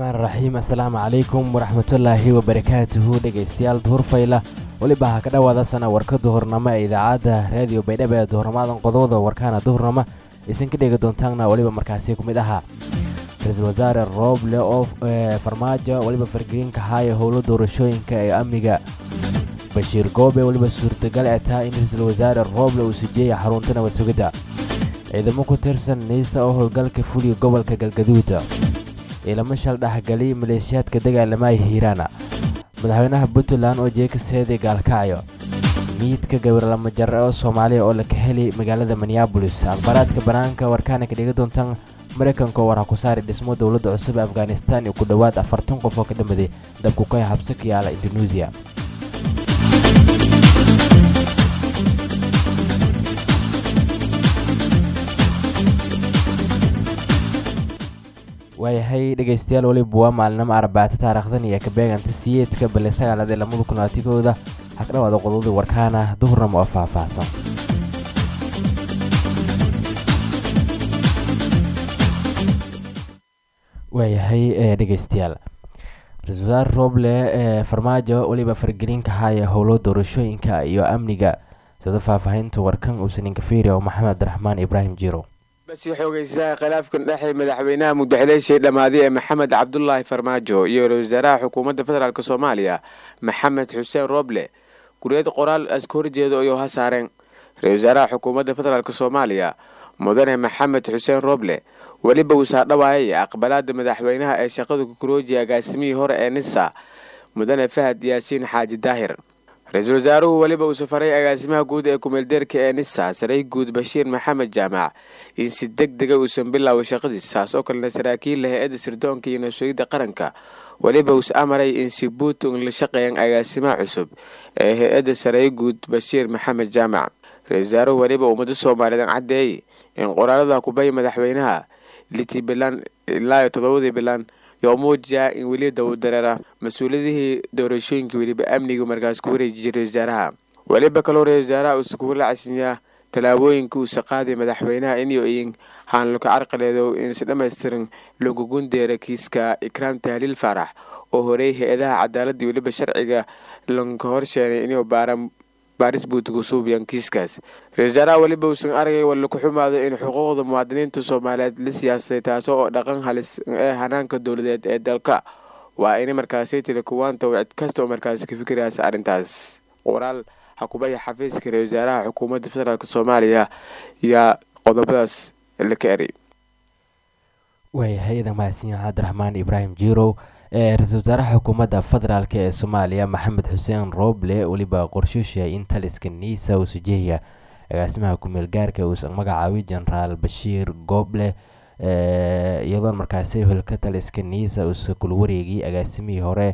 raxmaan raxiim assalaamu calaykum waraxmatullaahi wabarakaatuhu dhegaystayaal duhurfayla weliba ha ka dhowaada sana warka duhurnamo ee idaacadda raadiyo baydhabo ee duhurnamadan qodobada warkaana duhurnamo aysan ka dhegi doontaanna weliba markaasi ku mid ahaa ra-iisul wasaare rooble oo farmaajo weliba fargeliinka haaya howlo doorashooyinka ee amniga bashiir goobe weliba suurtagal ee tahay in ra-iisul wasaare rooble uu sijeeya xarunta nabad sugidda ciidamo ku tirsan niisa oo howlgalka fuliya gobolka galgaduud ciidamo shal dhexgaliy maleeshiyaadka dagaalamaya hiiraana madaxweynaha puntland oo jeekaseeday gaalkacyo miidka gawirlama jare oo soomaaliya oo laka heli magaalada minneabolis akhbaaraadka banaanka warkaana ka dhigi doontaan maraykanka oo waraa ku saari dhismo dowladda cusub ee afghanistan iyo ku dhowaad afartan qof oo ka dhamaday dabkukay habso ka yaala indoneesiya waayahay dhegaystayaal weliba waa maalinimo arbaato taarikhdan iyo kabeeganta siyeedka bale sagaalaad ee lamada kun laatigooda ha ka dhawaada qodobadii warkaana duhurnamo oo faahfaahsan waayahay dhegaystayaal ra-iisul wasaare rooble ee farmaajo weliba fargeliinka haaya howlo doorashooyinka iyo amniga sida faahfaahinta warkan uusaninka fiiriya oo maxamed abdiraxmaan ibraahim jiro basi xoogeysaha khilaafkan dhexe madaxweynaha muddaxileeshii dhammaaday ee maxamed cabdulaahi farmaajo iyo ra-isul wasaaraha xukuumadda federaalk soomaaliya maxamed xuseen rooble guriyad qoraal aska horjeeda ayuu ha saareen ra-isul wasaaraha xukuumadda federaalk soomaaliya mudane maxamed xuseen rooble weliba uu saadhawaayay aqbalaada madaxweynaha ee shaqada kukuroojiya agaasimihii hore ee nisa mudane fahad yaasiin xaaji daahir ra-iisul wasaaruhu weliba uu safaray agaasimaha guud ee kumeeldeerka ee nisa saray guud bashiir maxamed jaamac in si deg dega uusan bilaaway shaqadiis saas oo kalena saraakiil hay-adda sirdoonka iyo nabsugidda qaranka weliba uus amaray in si buutung la shaqeeyaan agaasimaha cusub ee hay-adda saray guud bashiir maxamed jaamac ra-isul wasaaruhu weliba ummado soomaaliyeed caddeeyey in qoraalada kubay madaxweynaha litii bilan ilaa toddobadii bilan yoo muujiya in weli dowdareera mas-uuliyadihii doorashooyinka weliba amniga markaas ku wareeji jiray wasaaraha weliba kaloo ra-isul wasaaraha uusa kugula casinyaa tallaabooyinka uusa qaaday madaxweynaha inyo in haanluka carqaleedo insi dhammaystiran lagu gundeera kiiska ikraam tahliil faarax oo horey hay-adaha cadaaladda weliba sharciga lanka horsheenay inuu baaran baaris buutigu suubiyaan kiiskaas ra-isul wasaaraha weliba uusan aragay walla ku xumaado in xuquuqda muwaadiniinta soomaaliyeed la siyaasay taasoo oo dhaqan halis ee hanaanka dowladeed ee dalka waa in markaasi tili kuwaanta cid kasta oo markaasi ka fikiraysa arrintaas qoraal xakubaya xafiiska ra-isul wasaaraha xukuumadda federaalk soomaaliya yaa qodobadaas la ka eray waayahay idan mahadsan cabdiraxmaan ibraahim jirow ra-iisul wasaaraha xukuumadda federaalk ee soomaaliya maxamed xuseen rooble weliba qorshooshay in taliska niisa uu sujeeya agaasimaha kumeel gaarka uusan magacaabay jenaraal bashiir gooble iyadoon markaasi holka taliska niisa uusa kula wareegay agaasimihii hore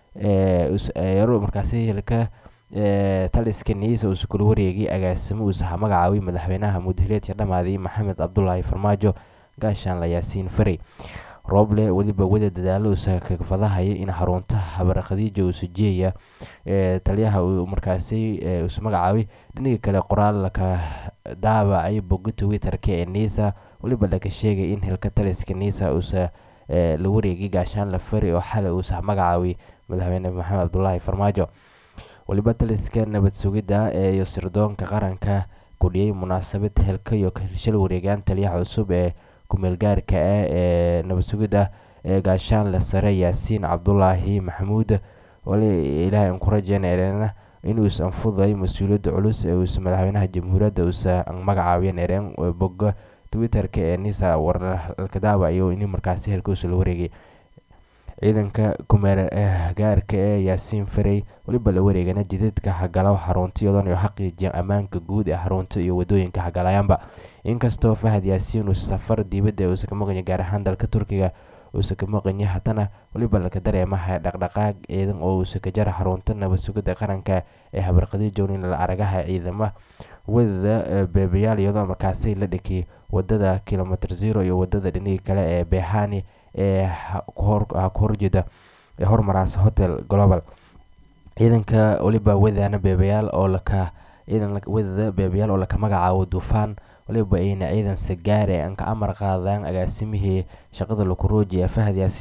markaasi hilka taliska niisa uusa kula wareegay agaasimo uusa magacaabay madaxweynaha mudhileedka dhammaaday maxamed cabdulaahi farmaajo gaashaanla yaasiin farey rooble weliba wada dadaalo uusa kafadahaya in xarunta habar khadiija uu sujeeya taliyaha uu markaasi uusa magacaabay dhinaga kale qoraal laka daabacay boga twitterka ee niisa weliba laga sheegay in hilka taliska niisa uusa la wareegay gaashaan la fari oo xalay uusa magacaabay madaxweyne maxamed cabdulaahi farmaajo weliba taliska nabad sugidda iyo sirdoonka qaranka kudhiyay munaasabad hilka iyo shal wareegaan taliyaha cusub ee kumeelgaarka ah ee nabad sugidda ee gaashaanle sare yaasiin cabdulaahi maxamuud wali ilaahay aan ku rajeynarena inuusan fuday mas-uuliyadda culus ee uusa madaxweynaha jamhuuriyadda uusa magacaabeen ereen boga twitterka ee nisa warkadaaba iyo in markaasi helkausa la wareegay ciidanka kumeel gaarka ee yaasiin farey weliba la wareegana jidadka hagalo xarunta iyadoon iyo xaqiijiya ammaanka guud ee xarunta iyo wadooyinka hagalayaanba inkastoo fahad yaasiin uu safar dibadda uusa ka maqanya gaar ahaan dalka turkiga uusa ka maqanya haddana weliba laga dareemaha dhaqdhaqaaq ciidan oo uusa ka jara xarunta nabad sugidda qaranka ee habarqadiijownin la aragaha ciidama wadada beebayaal iyadoo markaasi la dhikiyay wadada kilomitr zero iyo wadada dhinihii kale ee beehani ee ku horjeeda ee hormaraas hotel global ciidanka weliba wadana beebayaal oo laka ciidan wadada beebayaal oo laka magacaabo duufaan waliba ayna ciidan sagaare aan ka amar qaadaan agaasimihii shaqada lakurooji ee fahad yaasiin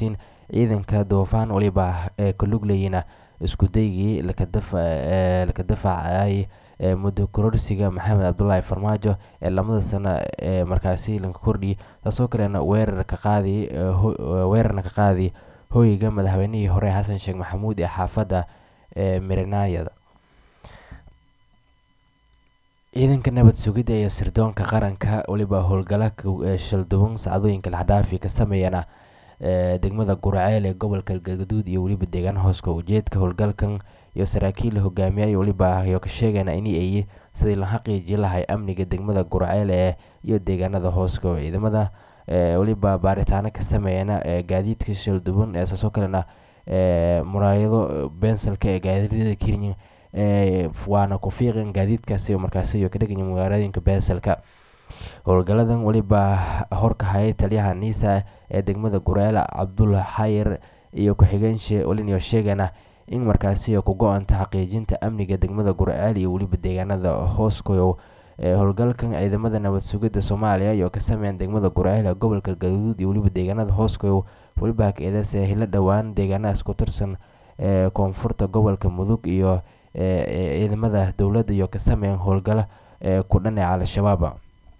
ciidanka duufaan waliba ee kalugleyina isku daygii laka dafacay muddo kororsiga maxamed cabdulaahi farmaajo ee lamada sano ee markaasi lanka kordhiyay taasoo kalena weerarka qaadi weerarna ka qaadi hoyga madaxweynihii hore xasan sheekh maxamuud ee xaafadda ee mirinayada ciidanka nabad sugidda iyo sirdoonka qaranka weliba howlgala shalduwan sacdooyinka laxdhaafi ka sameeyana degmada guraceel ee gobolka galgaduud iyo weliba deegaan hooska ujeedka howlgalkan iyo saraakiil la hogaamiyay weliba yo ka sheegayna in ay sidii la xaqiiji lahay amniga degmada guraceel ee iyo deegaanada hooska ciidamada weliba baaritaano ka sameeyana gaadiidka shalduwan ee saasoo kalena muraayado bensalka ee gaadiidada kenya waana ku fiiqan gaadiidkaasi markaasi ka dheganya magaalooyinka bensalka howlgaladan weliba horka hayay taliyaha niisa ee degmada gureela cabdul xayir iyo ku-xigeenshi waliniyo sheegana in markaasi ku go-anta xaqiijinta amniga degmada gurceel iyo weliba deegaanada hooskoyow howlgalkan ciidamada nabad sugidda soomaaliya iyo ka sameeyaan degmada gurceel ee gobolka galgaduud iyo weliba deegaanada hooskoyow weliba hak-eedaas ee hilo dhowaan deegaanadaas ku tirsan ee koonfurta gobolka mudug iyo ciidamada dowladda iyo ka sameeyaan howlgalo ee ku dhaneeca al-shabaab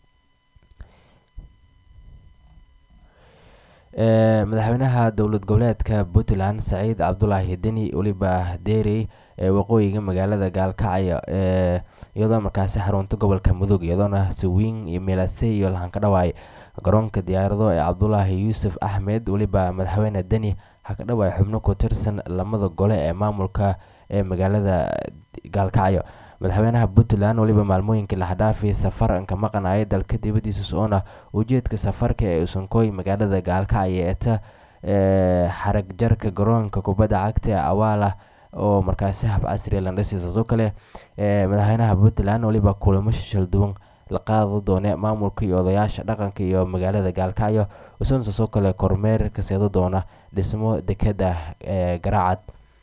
madaxweynaha dowlad goboleedka puntland saciid cabdulaahi deni weliba deerey ee waqooyiga magaalada gaalkacyo iyadoo markaasi xarunta gobolka mudug iyadoona sawiin iyo meelase iyo lahan ka dhawaay garoonka diyaarado ee cabdulaahi yuusuf axmed weliba madaxweyne deni ha ka dhawaay xubno ku tirsan lamada gole ee maamulka ee magaalada gaalkacyo madaxweynaha puntland weliba maalmooyinka laxdhaafi safaranka maqanaya dalka dibadiisa soona ujeedka safarka ee usankooy magaalada gaalkacyo eeta xarag jarka garoonka kubadda cagta ee awaala oo markaasi hab casriya landhisi saasoo kale madaxweynaha puntland weliba kulamo shalduwan la qaado doone maamulka iyo odayaasha dhaqanka iyo magaalada gaalkacyo usan saasoo kale kormeer ka seedo doona dhismo dekeda garaacad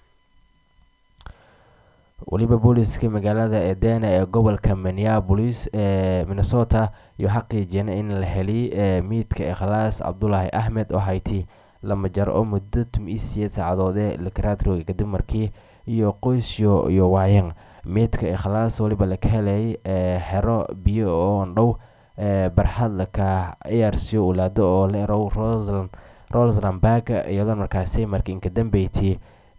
weliba booliska magaalada edena ee gobolka minneapolis ee minnesota iyo xaqiijiyeen in la helay miidka ikhlaas cabdulaahi axmed oo hayti lama jar oo muddo tumiisiyeed saacadoodee lakaraadrooga kadib markii iyo qoysyo iyo waayeen miidka ikhlaas weliba laka helay xero biyo oo dhow barxad laka ciyaarsiyo ulaado oo la erow roselandberg iyadoo markaasi markii inka dambeyti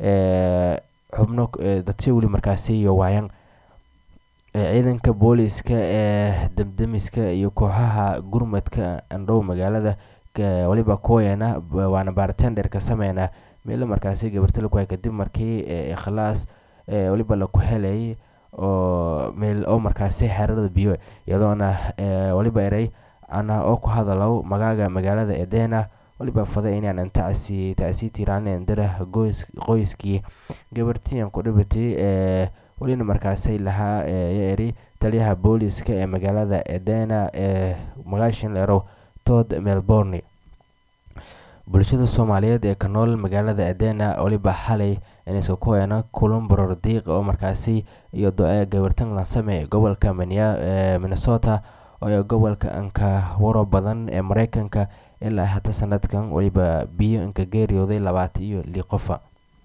xubno dadsha weli markaasi iyo waayaan ciidanka booliska ee damdamiska iyo kooxaha gurmadka andhow magaalada weliba kuwayana waana baartender ka sameyna meelo markaasi gabarta laku hay kadib markii ikhlaas weliba laku helay oo meel oo markaasi xerada biyo iyadoona weliba erey ana oo ku hadalow magaaga magaalada edena waliba faday inaan tacsi tacsi tiraanen dara qoyskii gabartiyan ku dhibatay ee welina markaasay lahaa ya eri taliyaha booliska ee magaalada edena ee magaashin leerow todd melbourne bulshada soomaaliyeed ee ka nool magaalada edena weliba xalay inayska ku heena kulan boror diiq oo markaasi iyo do-e gabartan lansame gobolka minnesota oo gobolka anka waro badan ee mareykanka ilaa hata sanadkan weliba biyo inka geeriyooday labaatan iyo lii qofa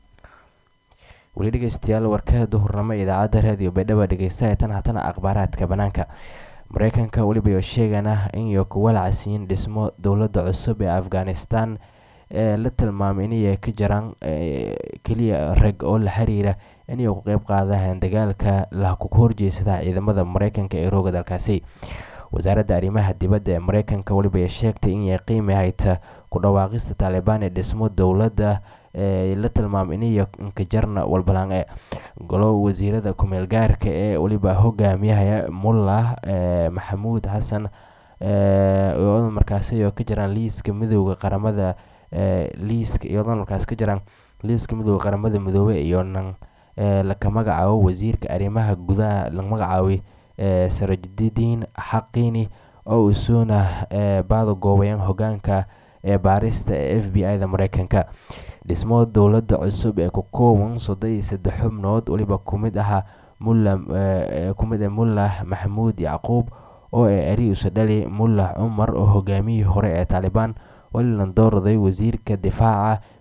weli dhegeystayaal warka duhurnimo idaacadda raadiyo baydhaba dhegeystaha tan hatana akhbaaraadka banaanka mareykanka weliba iyo sheegana in iyo kuwa lacasiyin dhismo dowladda cusub ee afghanistan ee la tilmaamay inay ka jiraan keliya rag oo la xiriira inay ku qeyb qaadaan dagaalka la ku horjeysada ciidamada mareykanka ee rooga dalkaasi wasaaradda arrimaha dibadda ee mareykanka weliba ay sheegtay inay qiimi hayta ku dhawaaqista taalibaan ee dhismo dowladda ee la tilmaamay inay inkajarna walbalaan ee golo wasiirada kumeel gaarka ee weliba hogaamiyahaya mullah maxamuud xasan iyadoo markaasi oo ka jiraan liiska midooda qaramada liiska iyadoo markaas ka jiraan liiska midooda qaramada midoobe iyo nan laka magacaabo wasiirka arrimaha gudaha la magacaabay sarajidiin xaqiini oo usuuna baada goobayeen hogaanka ee baarista ee f b i da mareykanka dhismo dowladda cusub ee ku kooban soddon iyo saddex xubnood weliba kumid ahaa mulla kumid ah mullah maxamuud yacquub oo ee ariusa dhali mullah cumar oo hogaamiyihii hore ee taalibaan welilan doorday wasiirka difaaca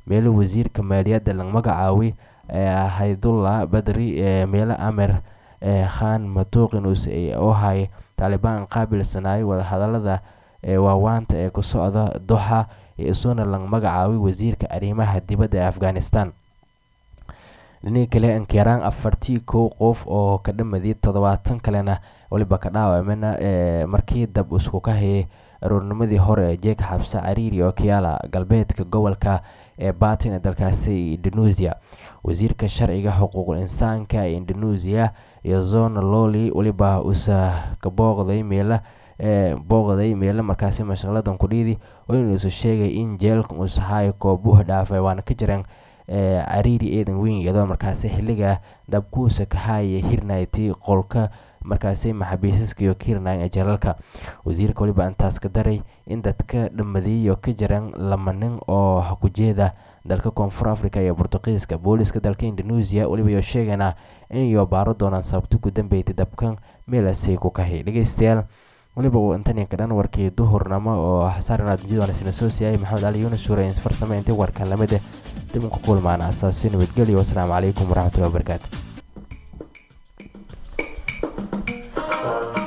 meelo wasiirka maaliyadda la magacaaway haydullah badri meelo amer khan matuuqinus oo hay taalibaan qaabilsanaay wadahadalada waawaanta ee ku socda doxa isuuna la magacaabay wasiirka arrimaha dibadda ee afghanistan dhinii kale inkiraan afartii kow qof oo ka dhamadii toddobaatan kalena waliba ka dhaawamena markii dab isku ka hayay aroornimadii hore ee jeeg xabse cariiri oo kayaala galbeedka gobolka ee batin ee dalkaasi indonesia wasiirka sharciga xuquuqul insaanka ee indonesia iyo zona loli waliba usa ka booqday meela booqday meelo markaasi mashaqladan kudhiidi oo inuusa sheegay in jeelka uusahay koobuha dhaafay waana ka jiraan cariiri eedan weyn iyadoo markaasi xiliga dabkuusa ka haaya hirnayti qolka markaasi maxabiisaska iyo kirnay ee jeelalka wasiirka waliba intaas ka daray in dadka dhamadiiyo ka jiraan lama nin oo hakujeeda dalka koonfur africa iyo bortuqiiska booliska dalka indonesia waliba iyo sheegana inayo baaro doonaan sababto ku dambeeytay dabkan meelasay ku kahay dhegeystayaal waliba uu intaninka dhan warkii duhurnamo oo xasaarinaadjidwansina soo siiyay maxamed cali yuunus suure farsame intii warkan lamid ah dib ku kulmaana asaasi nabadgelyo wasalaamu calaykum waraxmatullahi wabarakaatu